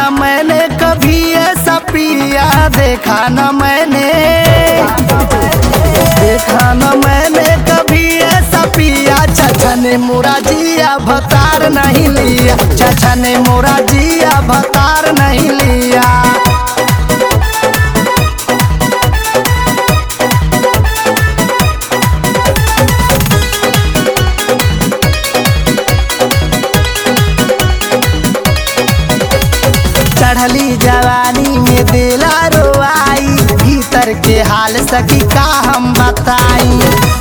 न मैंने कभी ऐसा पिया देखा न मैंने देखा न मैंने कभी ऐसा पिया चाचा ने मोरा जिया भतार नहीं लिया चाचा ने मोरा जिया भतार नहीं लिया चढ़ली जवानी में दिला रोआई भीतर के हाल सकी का हम बताई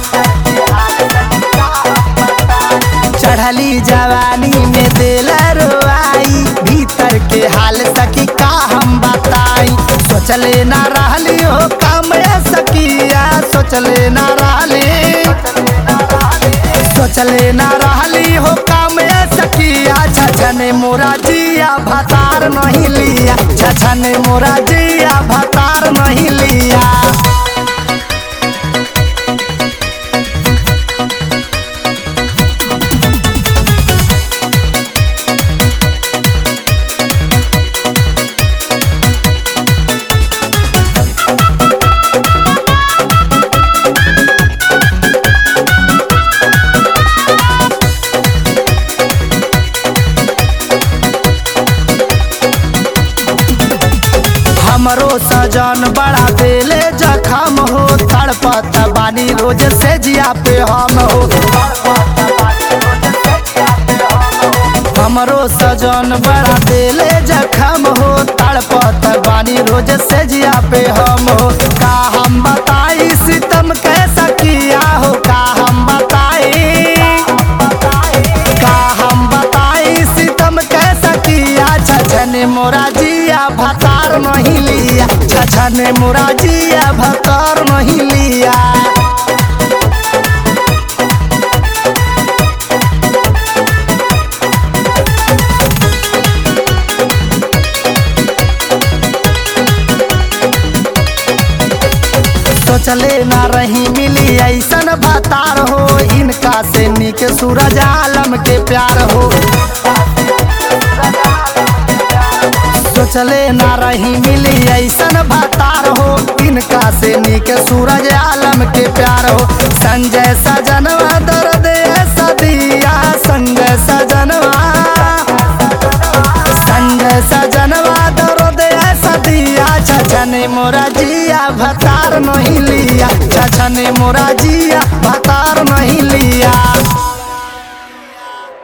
चढ़ली जवानी में दिला रोआई भीतर के हाल सकी का हम बताई सोचले ना रहली हो काम सकिया सोचले ना रहली सोचले ना रहली हो काम सकिया छछा ने मोरा जिया भतार नहीं लिया छछा ने मोरा जिया भतार नहीं लिया हमरो सजन बड़ा दिले जखम हो तड़पत बानी रोज से जिया पे हम हो हमरो सजन बड़ा दिले जखम हो तड़पत बानी रोज से जिया पे हम हो का हम बताई सितम कैसा किया हो का हम बताई का हम बताई सितम कैसा किया छछने मोरा जिया भतार नहीं लिया छछने मोरा जिया भतार नहीं लिया सोचले ना रही मिली ऐसन भतार हो इनका से निक सूरज आलम के प्यार हो सोचले ना रही मिली ऐसन भतार हो इनका से निक सूरज आलम के प्यार हो संजय सजनवा दर्द ऐसा दिया संजय सजनवा संजय सजनवा दर्द ऐसा दिया छछने मोरा जिया भतार नहीं लिया छछने मोरा जिया भतार नहीं लिया